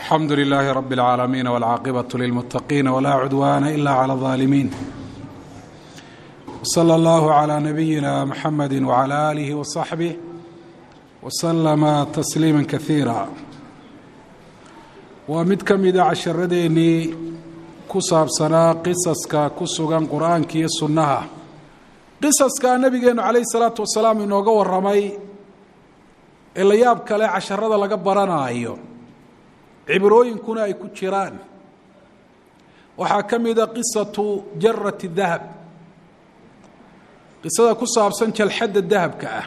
alxamdu lilaahi rab اlcaalamiin wاlcaaqibaة lilmuttaqiina wlaa cudwaana ila clى اظaalimiin wslى اllahu عlى nabiyina mxamedi wعlى alihi وصaxbih wslama tasliima kaiira waa mid ka mida casharadeenii ku saabsanaa qisaska ku sugan qur'aanka iyo sunnaha qisaska nabigeenu calayh الsalaatu wasalaam inooga waramay ee la yaab kale casharada laga baranaayo cibrooyinkuna ay ku jiraan waxaa ka mida qisatu jarati dahab qisada ku saabsan jalxadda dahabka ah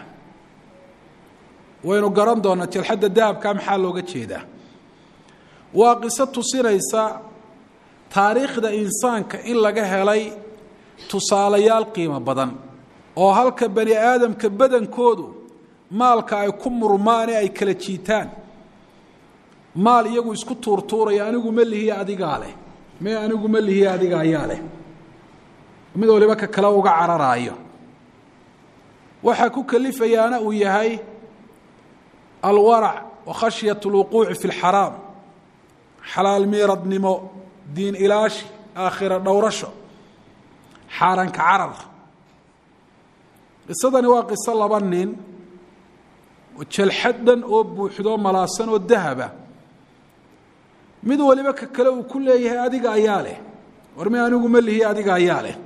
waynu garan doonaa jalxadda dahabka maxaa looga jeedaa waa qiso tusinaysa taariikhda insaanka in laga helay tusaalayaal qiimo badan oo halka bani aadamka badankoodu maalka ay ku murmaane ay kala jiitaan maal iyagu isku tuurtuuraya anigu ma lihiye adigaa leh me anigu ma lihiye adiga ayaa leh mid waliba ka kale uga cararaayo waxaa ku kalifayaana uu yahay alwarac wa khashyat اlwuquuci fi اlxaraam xalaal miiradnimo diin ilaashi aakhira dhowrasho xaaranka carar qisadani waa qiso laba nin oo jalxad dhan oo buuxdo malaasan oo dahaba mid waliba ka kale uu ku leeyahay adiga ayaa leh war mi anigu ma lihiye adiga ayaa leh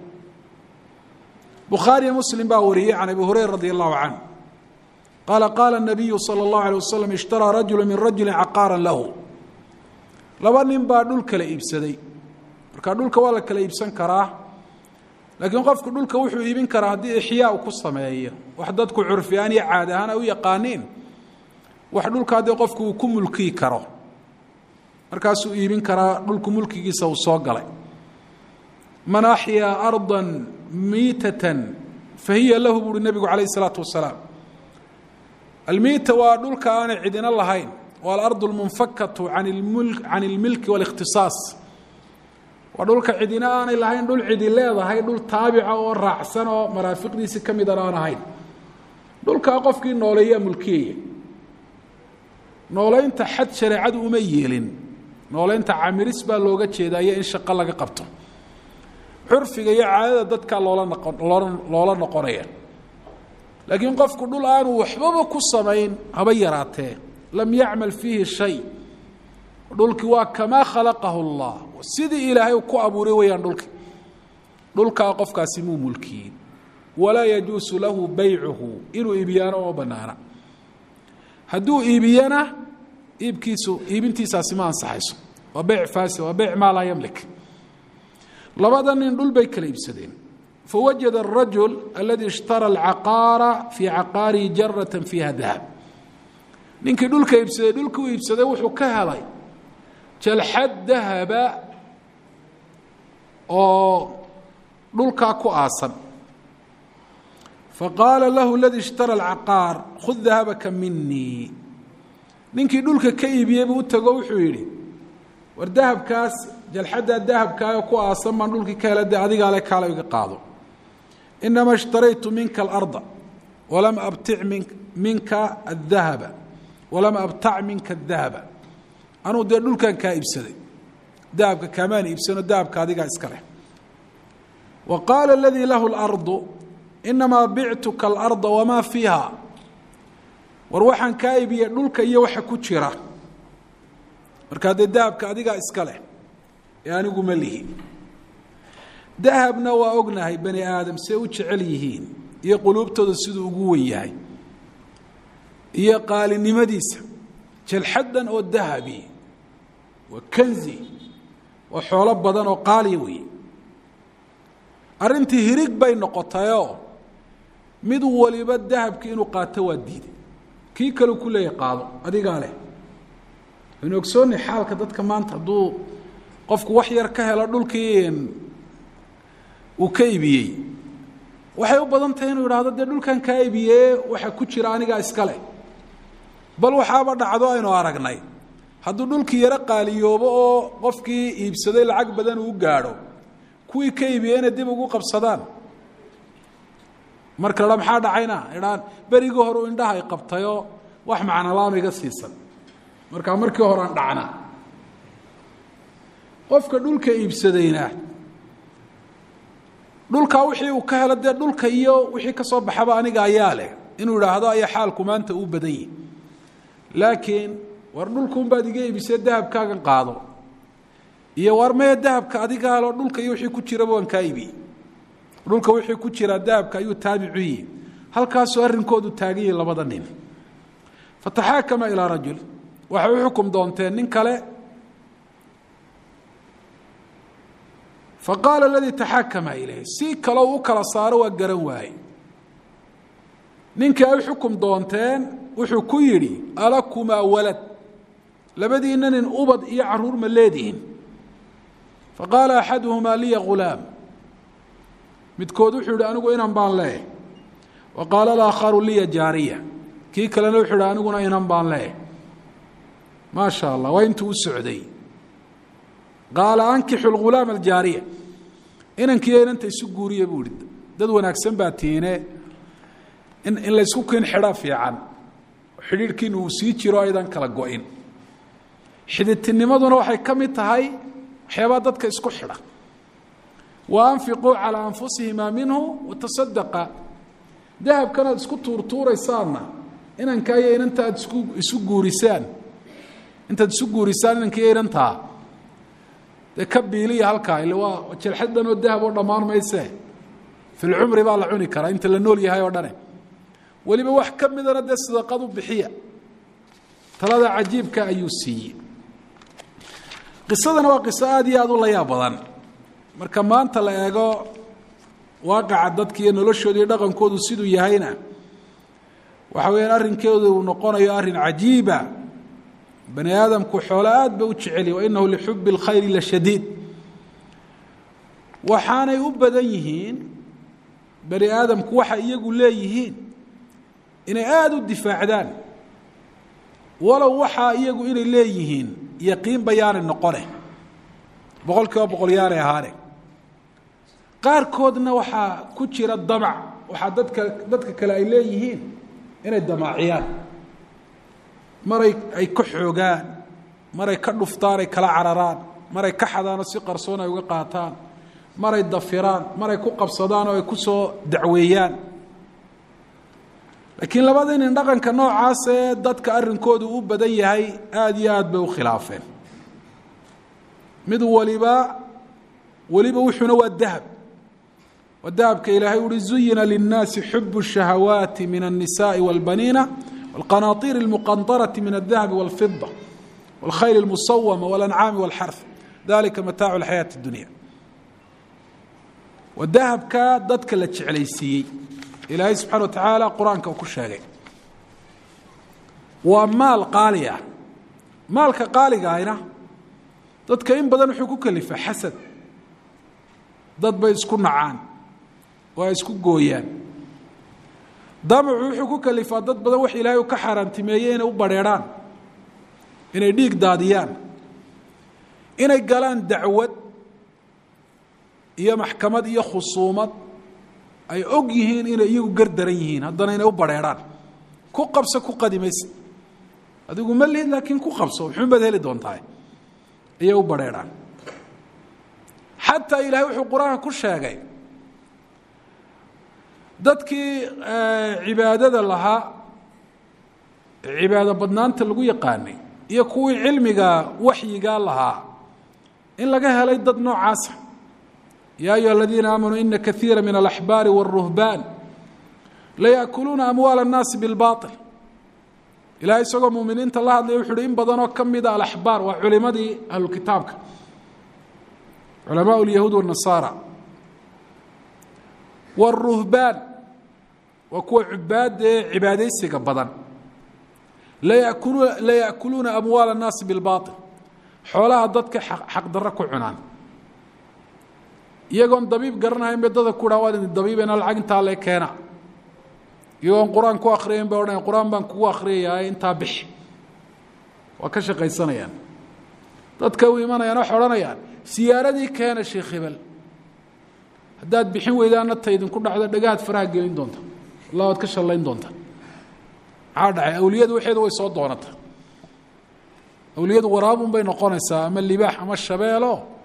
bukhaariyo muslim baa wariyey can abi hurayra radi allahu canh qaala qaala الnabiyu salى اllahu alيه wasalam ishtaraa rajulu min rajuli caqaara lahu laba nin baa dhul kala iibsaday marka dhulka waa la kala iibsan karaa laakiin qofku dhulka wuxuu iibin karaa haddii ixyaa u ku sameeyo wax dadku curfi ahaan iyo caad ahaan ay u yaqaaniin wax dhulka haddii qofku uu ku mulkiyi karo markaasuu iibin karaa dhulku mulkigiisa uu soo galay man axyaa arda miitatan fa hiya lahu buuhi nebigu calayh isalaatu wasalaam almiita waa dhulka aanay cidina lahayn waa alardu lmunfakatu an can ilmilki waalikhtisaas waa dhulka cidina aanay lahayn dhul cidi leedahay dhul taabica oo raacsan oo maraafiqdiisi ka midan aan ahayn dhulkaa qofkii nooleeyaa mulkiyaya nooleynta xad shareecadu uma yeelin nooleynta camiris baa looga jeedaa iyo in shaqo laga qabto curfiga iyo caadada dadkaa loola noqon loola loola noqonaya laakiin qofku dhul aanu waxbaba ku samayn haba yaraatee lam yacmal fiihi shay dhulkii waa kamaa khalaqahu اllah sidii ilaahay ku abuuray weyaan dhulki dhulkaa qofkaasi muu mulkiyin walaa yajuusu lahu baycuhu inuu iibiyaano oo banaana hadduu iibiyana iibkiisu iibintiisaasi ma ansaxayso waa beyc faasi waa beyc maa laa yamlik labada nin dhul bay kala iibsadeen fawajada الrajul aladi ishtara alcaqaara fii caqaarihi jarata fiiha dahab ninkii dhulka iibsaday dhulka u iibsaday wuxuu ka helay jalxad dahaba oo dhulkaa ku aasan faqaala lahu اladii ishtara alcaqaar khud dahabaka minii ninkii dhulka ka iibiyey buu u tago wuxuu yidhi war dahabkaas jalxaddaa dahabkaayo ku aasan baan dhulkii ka hela de adigaa le kaala iga qaado inama ishtaraytu minka alarda walam abtic min minka adahaba walam abtac minka adahaba anuu dee dhulkan kaa iibsaday dahabka kaamaan iibsano dahabka adigaa iska leh wa qaala aladii lahu اlardu inamaa bictuka alarda wamaa fiiha war waxaan kaa iibiyey dhulka iyo waxa ku jira markaa dee dahabka adigaa iska leh ee anigu ma lihi dahabna waa ognahay bani aadam see u jecel yihiin iyo quluubtooda siduu ugu wen yahay iyo qaalinimadiisa jalxaddan oo dahabi waa kanzi waa xoolo badan oo qaaliya weeye arrintii hirig bay noqotayoo mid waliba dahabkii inuu qaato waa diiday kii kaleu ku leeyahy qaado adigaa leh waynu ogsoonnay xaalka dadka maanta hadduu qofku wax yar ka helo dhulkii uu ka ibiyey waxay u badan tahay inuu idhaahdo dee dhulkan kaa ibiyee waxa ku jira anigaa iska leh bal waxaaba dhacdo aynu aragnay hadduu dhulkii yaro qaaliyoobo oo qofkii iibsaday lacag badan uu gaadho kuwii ka iibiyeyna dib ugu qabsadaan marka la maxaa dhacayna idhaan berigii hore indhaha ay qabtayoo wax macnolaam iga siisan markaa markii horean dhacna qofka dhulka iibsadayna dhulkaa wixii uu ka helo dee dhulka iyo wixii ka soo baxaba aniga ayaa leh inuu idhaahdo ayaa xaalku maanta uu badan yihi laakiin war dhulkuunbaad iga iibisee dahabkaagan qaado iyo war maya dahabka adigaa loo dhulka iyo wixii ku jiraba waan kaa iibiyey dhulka wixii ku jiraa dahabka ayuu taabicu yihi halkaasuu arrinkoodu taagan yihi labada nin fataxaakama ilaa rajul waxay u xukum doonteen nin kale faqaala aladii taxaakama ilayh si kaloo u kala saaro waa garan waaye ninkii ay xukum doonteen wuxuu ku yidhi alakumaa walad labadiina nin ubad iyo caruur ma leedihin faqaala axaduhumaa liya ghulaam midkood wuxuu yihi anigu inan baan leeh wa qaala alaakharu liya jaariya kii kalena wuxuu yihi aniguna inan baan leeh maa sha allah waa intuu u socday qaala ankixu lghulaama aljaariya inankiiyo inanta isu guuriya buu ihi dad wanaagsan baa tiine in in laysku kin xidha fiican xidhiidhkiina uu sii jiro aydan kala go-in xididtinimaduna waxay ka mid tahay waxyaabaa dadka isku xidha wa anfiquu calaa anfusihimaa minhu watasadaqa dahabkan aad isku tuurtuuraysaanna inankaa iyo inanta aad isku isu guurisaan intaad isu guurisaan inankiiyo inantaa dee ka biiliya halkaa ille waa jelxad dhan oo dahab oo dhammaan maysee filcumri baa la cuni karaa inta la nool yahay oo dhane weliba wax ka midana dee sadaqadu bixiya talada cajiibka ayuu siiyey qisadana waa qiso aada iyo aada u layaab badan marka maanta la eego waaqaca dadka iyo noloshooda iyo dhaqankoodu siduu yahayna waxa weeyaan arrinkeedu uu noqonayo arrin cajiiba bani aadamku xoolo aad ba u jeceliy wainahu lixubi اlkhayri la shadiid waxaanay u badan yihiin bani aadamku waxa iyagu leeyihiin inay aada u difaacdaan walow waxaa iyagu inay leeyihiin yaqiin bayaanay noqone boqol kiiba boqol yaanay ahaane qaarkoodna waxaa ku jira damac waxaa dadka dadka kale ay leeyihiin inay damaaciyaan maray ay ka xoogaan maray ka dhuftaan ay kala cararaan maray ka xadaanoo si qarsoon ay uga qaataan maray dafiraan maray ku qabsadaan oo ay ku soo dacweeyaan laakiin labada nin dhaqanka noocaasee dadka arrinkoodu u badan yahay aada iyo aad bay u khilaafeen mid waliba weliba wuxuuna waa dahab waa dahabka ilaahay uhi zuyina linnaasi xubu الshahawaati min الnisaءi wاlbaniina wاlqanaطiir اlmuqanطaraةi min الdahabi wاlfida wاlkhayl اlmusawama wاlancaami wاlxarf dalika mataacu اlxayaaةi اdunya waa dahabka dadka la jeclaysiiyey ilaahay subxana wa tacaala qur-aanka uu ku sheegay waa maal qaali ah maalka qaaliga ahna dadka in badan wuxuu ku kelifaa xasad dad bay isku nacaan oo ay isku gooyaan damacu wuxuu ku kelifaa dad badan wax ilaahay u ka xaaraantimeeyey inay u badrheedhaan inay dhiig daadiyaan inay galaan dacwad iyo maxkamad iyo khusuumad ay og yihiin inay iyagu gardaran yihiin haddana inay u badrheedhaan ku qabso ku qadimaysa adigu ma lihid laakiin ku qabso muxuunbaad heli doontaa ayay u badrheedhaan xataa ilaahay wuxuu qur-aanka ku sheegay dadkii cibaadada lahaa cibaado badnaanta lagu yaqaanay iyo kuwii cilmiga waxyigaa lahaa in laga helay dad noocaasa ya ayuha aladiina aamanuu ina kaiira min alaxbaari wاlruhbaan layaakuluuna amwaala الnaasi biاlbaطil ilahay isagoo muminiinta la hadlaya wuxu uhi in badanoo ka mida alaxbaar waa culimadii ahlukitaabka culamaء اlyahuud wالnasaara wاruhbaan waa kuwa cubaada ee cibaadaysiga badan layaakuluuna layaakuluuna amwaala الnaasi biاlbaطil xoolaha dadka xaqdarro ku cunaan iyagoon dabiib garanahayn bay dada ku dhaa waad idin dabiibena lacag intaa le keena iyagoon qur-aan ku akriyayn bay odhanaya qur-aan baan kugu akriyayaa intaa bixi waa ka shaqaysanayaan dadka u imanayaan waxay odhanayaan siyaaradii keena sheekh hebel haddaad bixin weydaana ta idinku dhacdo dhagahaad faraha gelin doonta allah waad ka shallayn doonta maxaa dhacay awliyadu waxeedu way soo doonata awliyadu waraabun bay noqonaysaa ama libaax ama shabeelo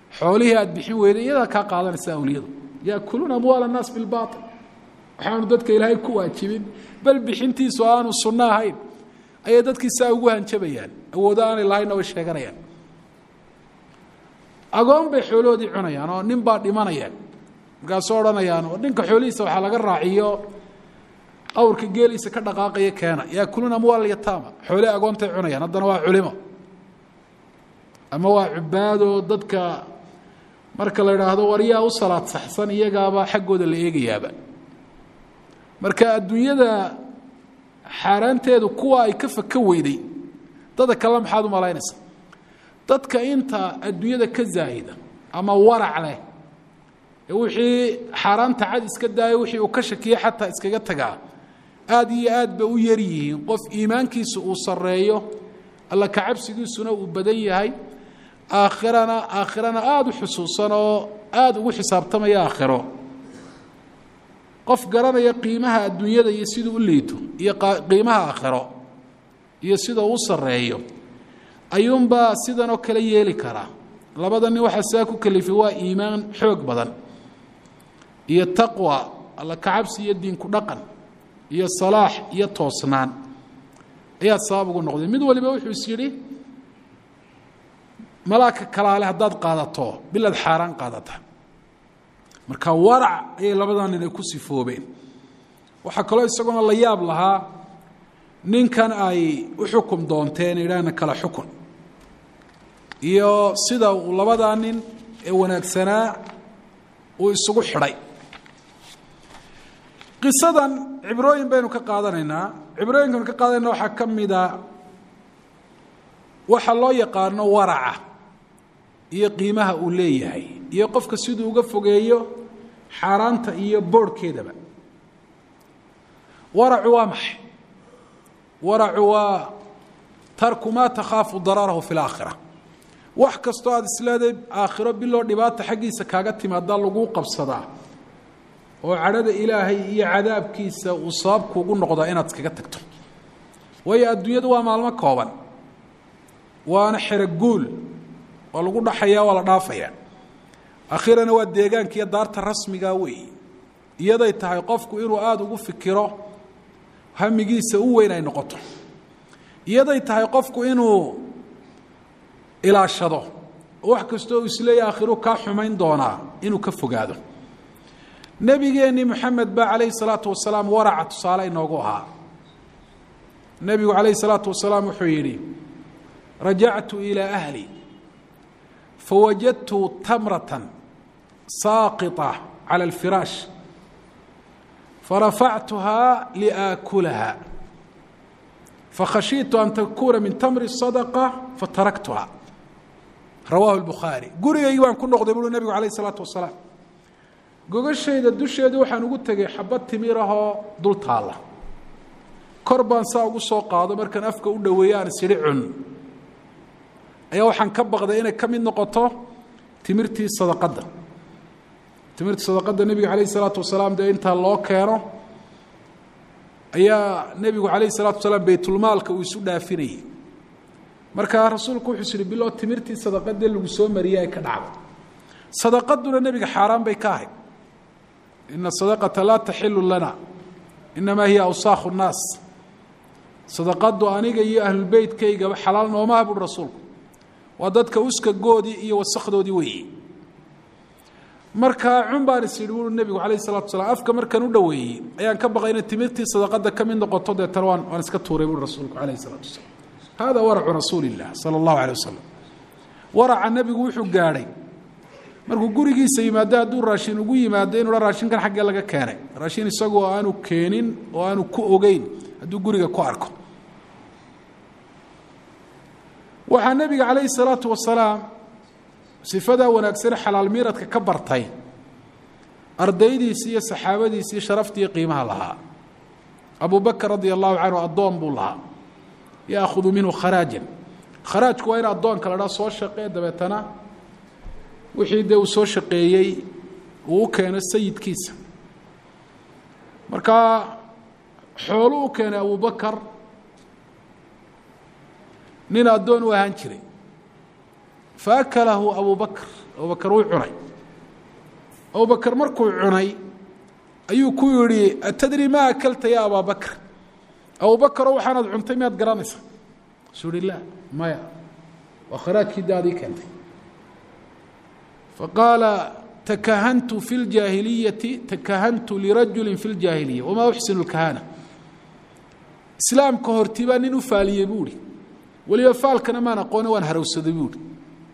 xoolihii aada bixin weyday iyadaa kaa qaadanaysa awliyadu yaakuluuna amwaal annaas bilbaail waxaanu dadka ilaahay ku waajibin bal bixintiisu aanu sunno ahayn ayay dadkii saa ugu hanjabayaan awoodo aanay lahaynna way sheeganayaan agoon bay xoolahoodii cunayaan oo nin baa dhimanayaan markaasoo odhanayaan oo ninka xoolihiisa waxaa laga raaciyo awrka geeliisa ka dhaqaaqaya keena yaakuluuna amwaal yataama xoole agoontay cunayaan haddana waa culimo ama waa cubaadoo dadka marka la idhaahdo waryaa u salaad saxsan iyagaaba xaggooda la eegayaaba marka adduunyada xaaraanteedu kuwa ay ka faka weyday dada kale maxaad u malaynaysa dadka inta adduunyada ka zaahida ama warac leh ee wixii xaaraanta cad iska daayo wixii uu ka shakiye xataa iskaga tagaa aada iyo aad bay u yar yihiin qof iimaankiisa uu sarreeyo alla kacabsigiisuna uu badan yahay aakhirana aakhirana aada u xusuusan oo aada ugu xisaabtamaya aakhiro qof garanaya qiimaha adduunyada iyo siduu u liito iyo qiimaha aakhiro iyo sida uu u sarreeyo ayuunbaa sidan oo kale yeeli karaa labada nin waxaa saa ku kalifay waa iimaan xoog badan iyo taqwa alla kacabsi iyo diinku dhaqan iyo salaax iyo toosnaan ayaa sabab ugu noqday mid waliba wuxuu is yidhi malaaka kalaale haddaad qaadato bilaad xaaraan qaadata marka warac ayay labadan nin ay ku sifoobeen waxaa kaloo isaguna la yaab lahaa ninkan ay u xukum doonteen idhaahna kala xukun iyo sida uu labadaa nin ee wanaagsanaa uu isugu xidhay qisadan cibrooyin baynu ka qaadanaynaa cibrooyinkaynu ka qaadanayna waxaa ka mida waxa loo yaqaano waraca iyo qiimaha uu leeyahay iyo qofka siduu uga fogeeyo xaaraanta iyo boorhkeedaba waracu waa maxay waracu waa tarku maa takhaafu dararahu fi laakhira wax kastoo aada isleeday aakhiro biloo dhibaata xaggiisa kaaga timaadaa laguu qabsadaa oo cadhada ilaahay iyo cadaabkiisa uu sabab kuugu noqdaa inaad iskaga tagto waayo adduunyadu waa maalmo kooban waana xeroguul waa lagu dhaxayaa waa la dhaafayaa akhirana waa deegaanka iyo daarta rasmiga weeyi iyaday tahay qofku inuu aada ugu fikiro hamigiisa u weyn ay noqoto iyaday tahay qofku inuu ilaashado wax kastoo uu isleeya akhiru kaa xumayn doonaa inuu ka fogaado nebigeennii moxamed baa calayhi salaatu wasalaam waraca tusaale inoogu ahaa nebigu calayhi salaatu wasalaam wuxuu yidhi rajactu ilaa ahli fawajadtu tamratan saaqita cala alfiraash farafactuhaa liaakulaha fakhashiitu an takuuna min tamri sadaqa fataraktuha rawaahu lbukhaari gurigaygii baan ku noqday buui nebigu calayh isalaatu wasalaam gogashayda dusheedu waxaan ugu tegay xabad timirahoo dul taalla kor baan saa ugu soo qaado markaan afka u dhoweeye aan isidhi cun ayaa waxaan ka baqday inay ka mid noqoto timirtii sadaqadda timirtii sadaqadda nebiga calayh isalaatu wasalaam dee intaa loo keeno ayaa nebigu calayh isalaatu wasalaam baytulmaalka uu isu dhaafinayay markaa rasuulku wuxuu is ihi biloo timirtii sadaqadee lagu soo mariyay ay ka dhacdo sadaqaduna nebiga xaaraan bay ka ahayd ina sadaqata laa taxilu lana inamaa hiya awsaakhu nnaas sadaqadu aniga iyo ahlulbeytkaygaba xalaal noomaha buui rasuulku waa dadka uskagoodii iyo wasakdoodii weeye markaa cun baan is yidhi wuui nebigu calayh salatu wasalaam afka markaan u dhoweeyey ayaan ka baqay inay timirtii sadaqada ka mid noqoto deetana waan waan iska tuuray buui rasuulku calayh salatu wasalaam hada waracu rasuuli illah sala allahu alay wasalam waraca nebigu wuxuu gaadhay markuu gurigiisa yimaado hadduu raashin ugu yimaado inuu ha raashinkan xaggee laga keenay raashin isagoo aanu keenin oo aanu ku ogeyn hadduu guriga ku arko waxaa nebiga calayhi salaatu wasalaam sifadaa wanaagsane xalaal miiradka ka bartay ardaydiisii iyo saxaabadiisii sharaftiiyo qiimaha lahaa abu bakr radia allahu canhu addoon buu lahaa yaakhudu minhu kharaajan kharaajku waa in addoonka la dhaa soo shaqee dabeetana wixii dee uu soo shaqeeyey uu u keeno sayidkiisa markaa xoolu u keenay abubakar nin addoon u ahaan jiray faakalahu abu bakr abubakar wuu cunay abubakar markuu cunay ayuu ku yidhi atadri ma akalta ya abaa bakr abubakaro waxaanaad cuntay miyaad garanaysa suu ihi la maya waa kharaajkii daadii keentay faqaala takahantu fi اljaahiliyati takahantu lirajuli fi اljaahiliya wamaa uxsinu اlkahana islaamka horti baa nin u faaliyey buu ihi weliba faalkana maan aqoone waan harawsaday buu ihi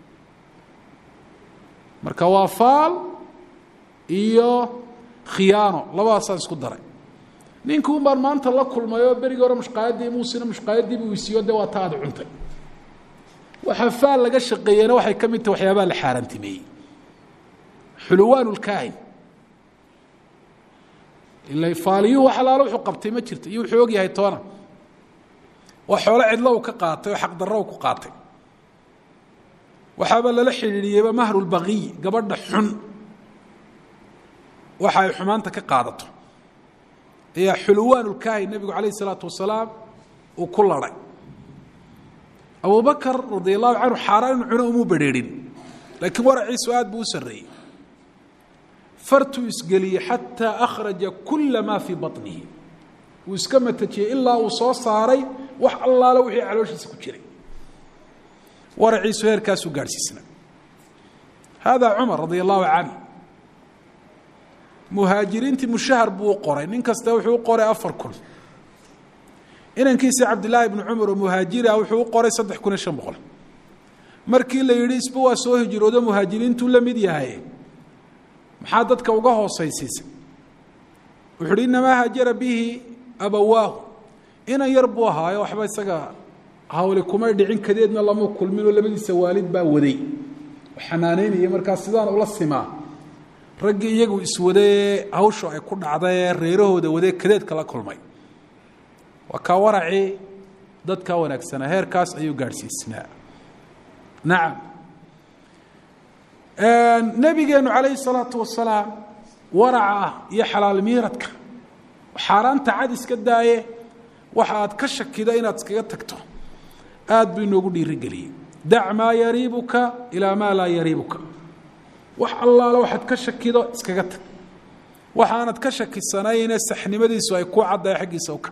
marka waa faal iyo khiyaano labadaasaan isku daray ninki un baan maanta la kulmay oo berigii hore mushqaayaddii muusina mushqaayaddii buu isiiyo de waa ta aad cuntay waxaa faal laga shaqeeyena waxay ka mid tahay waxyaabaha la xaaraantimeeyey xuluwaan lkaahin ila faaliyuhu wax alaalo wuxuu qabtay ma jirto iyo wuxuu og yahay toona waa xoolo cidlo u ka qaatay oo xaqdarro u ku qaatay waxaaba lala xidhiidhiyeyba mahrulbaqiy gabadha xun waxa ay xumaanta ka qaadato ayaa xuluwaanulkaahin nebigu calayh isalaatu wasalaam uu ku laday abubakar radia allahu canhu xaaraan inu cuno umuu bedrheerin laakiin waraciisu aad buu u sarreeyey fartuu isgeliyey xataa akhraja kula maa fii baطnihi wuu iska matajiyey ilaa uu soo saaray wax allaale wixii calooshiisa ku jiray waraciisu heerkaasuu gaadhsiisnaa hada cumar radia allahu canh muhaajiriintii mushahar buu u qoray nin kasta wuxuu u qoray afar kun inankiisa cabdillaahi bni cumar oo muhaajiri ah wuxuu u qoray saddex kun iyo shan boqol markii la yidhi isba waa soo hijroodo muhaajiriintuu la mid yahay maxaa dadka uga hoosaysiisa wuxu uhi inamaa haajara bihi abawaahu inan yar buu ahaayo waxba isaga hawli kumay dhicin kadeedna lama kulminoo labadiisa waalid baa waday xanaaneynaya markaa sidaan ula simaa raggii iyagu iswadee hawshu ay ku dhacdae reerahooda wadee kadeedka la kulmay waa kaa waracii dadkaa wanaagsanaa heerkaas ayuu gaadhsiisnaa nacam nebigeenu calayhi salaatu wasalaam waraca ah iyo xalaal miiradka xaaraanta cad iska daaye waxa aad ka shakida inaad iskaga tagto aad buu inoogu dhiirigeliyey dac maa yariibuka ilaa maa laa yariibuka wax allaale waxaad ka shakido iskaga tag waxaanad ka shakisanayne saxnimadiisu ay ku caddahay xaggiisa u ka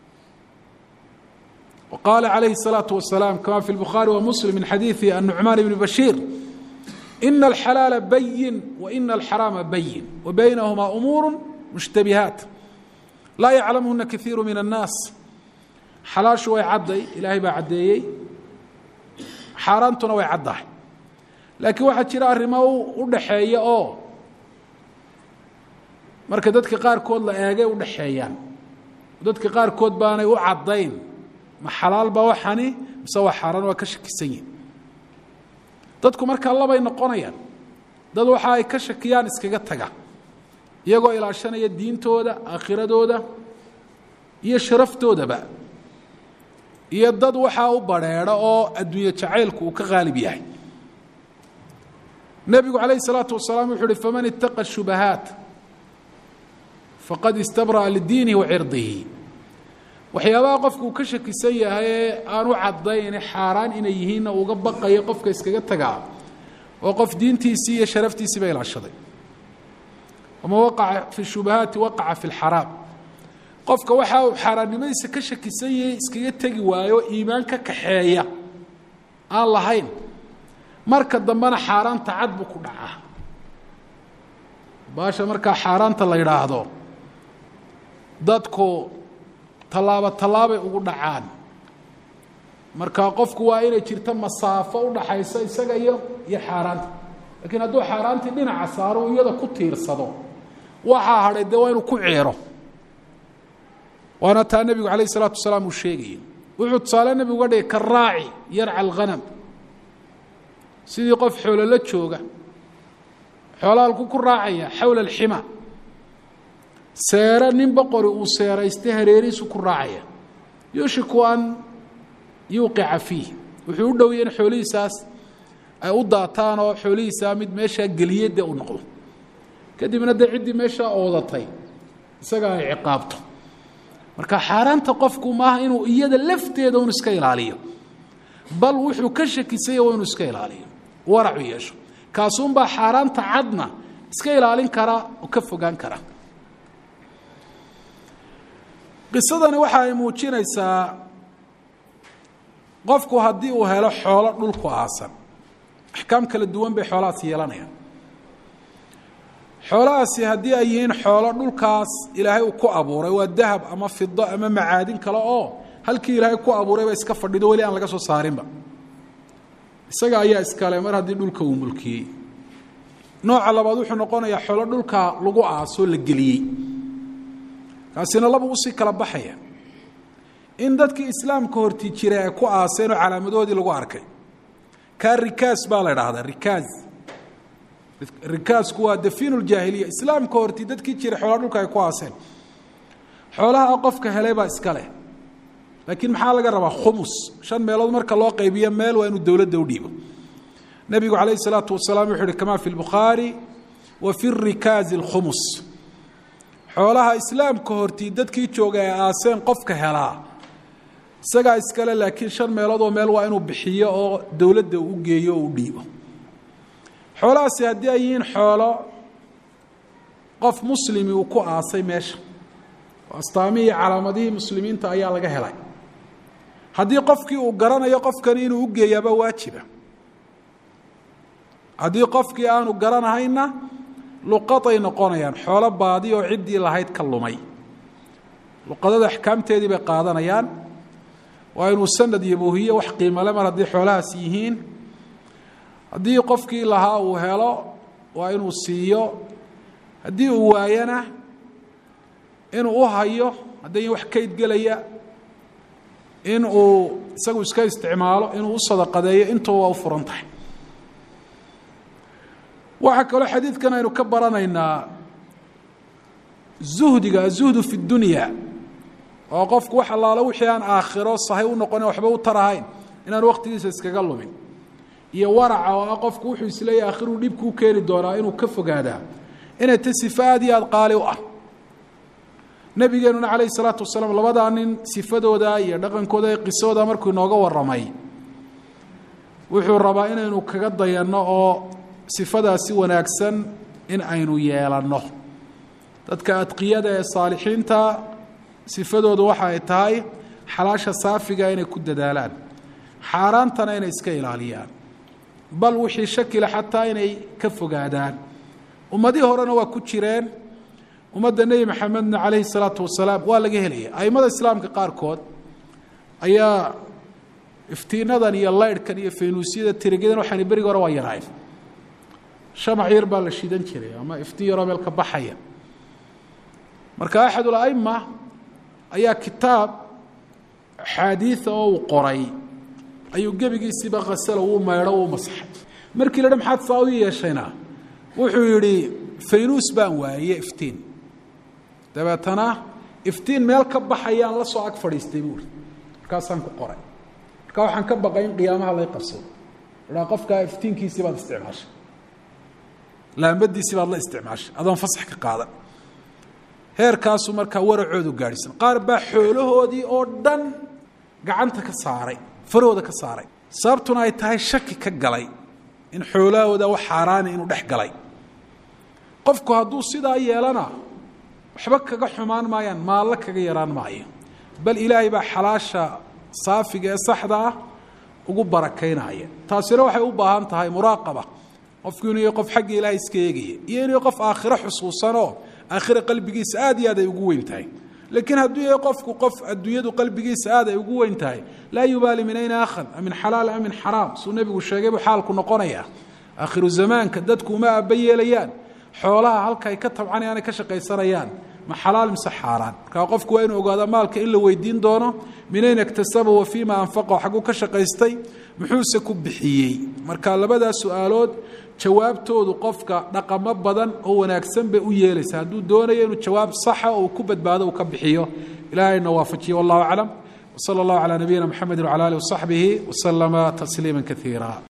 qaala calayhi الsalaaةu wasalaam kama fi اlbukhaari wa muslim min xadiidi الnucmaan bni bashiir ina alxalaala bayin wa ina alxaraama bayin wa baynahumaa umuuru mushtabihaat laa yaclamuhuna kaiiru min الnaas xalaashu way cadday ilaahay baa caddeeyey xaaraantuna way caddahay laakiin waxaa jira arrimo u dhaxeeya oo marka dadka qaarkood la eegay u dhaxeeyaan dadka qaarkood baanay u caddayn ma xalaal baa waxani mise waa xaaraan waa ka shakisan yihin dadku markaa labay noqonayaan dad waxa ay ka shakiyaan iskaga taga iyagoo ilaashanaya diintooda aakhiradooda iyo sharaftoodaba iyo dad waxaa u badrheedho oo adduunye jacaylku uu ka qaalib yahay nebigu calayh الsalaatu wasalaam wuxu uhi faman itaqa shubahaat faqad istabra'a lidiinihi wa cirdihi waxyaabaha qofku uu ka shakisan yahay ee aan u caddayn xaaraan inay yihiinna uga baqayo qofka iskaga tagaa oo qof diintiisii iyo sharaftiisiiba ilaashaday waman waqaca fi shubahaati waqaca fi اlxaraam qofka waxa uu xaaraannimadiisa ka shakisan yahay iskaga tegi waayo iimaan ka kaxeeya aan lahayn marka dambena xaaraanta cad buu ku dhacaa baasha markaa xaaraanta la yidhaahdo dadku tallaabo tallaabay ugu dhacaan marka qofku waa inay jirto masaafo u dhaxaysa isaga iyo iyo xaaraanta laakiin hadduu xaaraantii dhinaca saaro iyada ku tiirsado waxaa hadhay dee waa inuu ku ceero waana taa nebigu calayh isalaatu wasalaam uu sheegayay wuxuu tusaale nebigu uga dhigay karaaci yarca alghanam sidii qof xoolo la jooga xoolaha halku ku raacaya xawla alxima seere nin boqori uu seeraystay hareerihiisu ku raacaya yuushiku an yuuqica fiih wuxuu u dhowya in xoolihiisaas ay u daataan oo xoolihiisaa mid meeshaa geliye dee u noqdo kadibna dee ciddii meeshaa oodatay isaga ay ciqaabto marka xaaraanta qofku maaha inuu iyada lafteeda un iska ilaaliyo bal wuxuu ka shakisanya waa inuu iska ilaaliyo waracu yeesho kaasuunbaa xaaraanta cadna iska ilaalin kara oo ka fogaan kara qisadani waxa ay muujinaysaa qofku haddii uu helo xoolo dhulku aasan axkaam kala duwan bay xoolahaasi yeelanayaan xoolahaasi haddii ay yihiin xoolo dhulkaas ilaahay uu ku abuuray waa dahab ama fido ama macaadin kale oo halkii ilaahay ku abuurayba iska fadhido weli aan laga soo saarinba isaga ayaa iskale mar haddii dhulka uu mulkiyey nooca labaad wuxuu noqonayaa xoolo dhulka lagu aasoo la geliyey kaasina laba usii kala baxaya in dadkii islaamka horti jiray ay ku aaseen oo calaamadoodii lagu arkay kaa rikaas baa la idhaahdaa rikaas rikaasku waa dafiinu ljaahiliya islaamka horti dadkii jiray xoolaa dhulka ay ku aaseen xoolaha qofka helay baa iska leh laakiin maxaa laga rabaa khumus shan meelood marka loo qaybiyo meel waa inuu dowladda u dhiibo nebigu calayh isalaatu wasalaam wuxuu uhi kama fi lbukhaari wa fi rikaazi alkhumus xoolaha islaamka hortii dadkii jooga ee aaseen qofka helaa isagaa iskale laakiin shan meeloodoo meel waa inuu bixiyo oo dowladda u geeyo oo u dhiibo xoolahaasi haddii ay yihiin xoolo qof muslimi uu ku aasay meesha oo astaamihii iyo calaamadihii muslimiinta ayaa laga helay haddii qofkii uu garanayo qofkani inuu u geeyaaba waajiba haddii qofkii aanu garanahayna luqaday noqonayaan xoolo baadi oo ciddii lahayd ka lumay luqadada axkaamteedii bay qaadanayaan waa inuu sanad iyo buhiye wax qiimale mar haddii xoolahaas yihiin haddii qofkii lahaa uu helo waa inuu siiyo haddii uu waayana inuu u hayo hadday wax kayd gelaya in uu isagu iska isticmaalo inuu u sadaqadeeyo intuba waa u furan tahay waxaa kaloo xadiidkan aynu ka baranaynaa zuhdiga azuhdu fi dunya oo qofku wax allaalo wixii aan aakhiro sahay u noqonin waxba u tarahayn inaan waqtigiisa iskaga lumin iyo waraca oo ah qofku wuxuu isleeyahy akhiruu dhibkuu keeni doonaa inuu ka fogaadaa inay ta sifa aad iyo aad qaali u ah nabigeenuna calayhi salaatu wasalaam labadaa nin sifadooda iyo dhaqankooda iyo qisadooda markuu inooga warramay wuxuu rabaa inaynu kaga dayanno oo sifadaasi wanaagsan in aynu yeelanno dadka adqiyada ee saalixiinta sifadoodu waxa ay tahay xalaasha saafiga inay ku dadaalaan xaaraantana inay iska ilaaliyaan bal wixii shakila xataa inay ka fogaadaan ummadihii horena waa ku jireen ummadda nebi maxamedna calayhi salaatu wasalaam waa laga helaya aimada islaamka qaarkood ayaa iftiinadan iyo laydhkan iyo faynuusyada tirigyadan waxaan berigi hore waa yarayn shamac yar baa la shidan jiray ama iftiin yaroo meel ka baxaya marka axadul aima ayaa kitaab axaadiida oo uu qoray ayuu gebigiisiiba khasalo wuu maydho wuu masaxay markii la dha maxaad saa u yeeshayna wuxuu yidhi faynuus baan waaye iftiin dabeetana iftiin meel ka baxayaan la soo ag fadhiistay buuri markaasaan ku qoray marka waxaan ka baqay in qiyaamaha lay qabsado idhaa qofkaa iftiinkiisii baad isticmaashay laambadiisii baad la isticmaashay adoon fasax ka qaadan heerkaasu markaa waracoodu gaadhisan qaar baa xoolahoodii oo dhan gacanta ka saaray farahooda ka saaray sababtuna ay tahay shaki ka galay in xoolahooda wax xaaraani inuu dhex galay qofku hadduu sidaa yeelana waxba kaga xumaan maayaan maallo kaga yaraan maayo bal ilaahay baa xalaasha saafiga ee saxda ah ugu barakaynaya taasina waxay u baahan tahay muraaqaba qofku inuu qof xagga ilaahay iska eegaya iyo inuu qof aakhiro xusuusanoo aakhira qalbigiisa aad iyo aad ay ugu weyn tahay laakiin hadduu yahay qofku qof adduunyadu qalbigiisa aad ay ugu weyn tahay laa yubaali min ayna akhad a min xalaal a min xaraam suu nebigu sheegay buu xaalku noqonayaa aakhiru zamaanka dadku uma aaba yeelayaan xoolaha halka ay ka tabcanayaan ay ka shaqaysanayaan ma xalaal mise xaaraan markaa qofku waa inuu ogaada maalka in la weydiin doono min ayna iktasaba wa fiima anfaqa xagguu ka shaqaystay muxuuse ku bixiyey marka labadaas su-aalood jawaabtoodu qofka dhaqamo badan oo wanaagsan bay u yeelaysa hadduu doonayo inuu jawaab saxa oo ku badbaado uu ka bixiyo ilahayna waafajiye wallahu aclam wsala allahu calaa nabiyina mxamedi wcala alih wasaxbihi waslama tasliima kaiira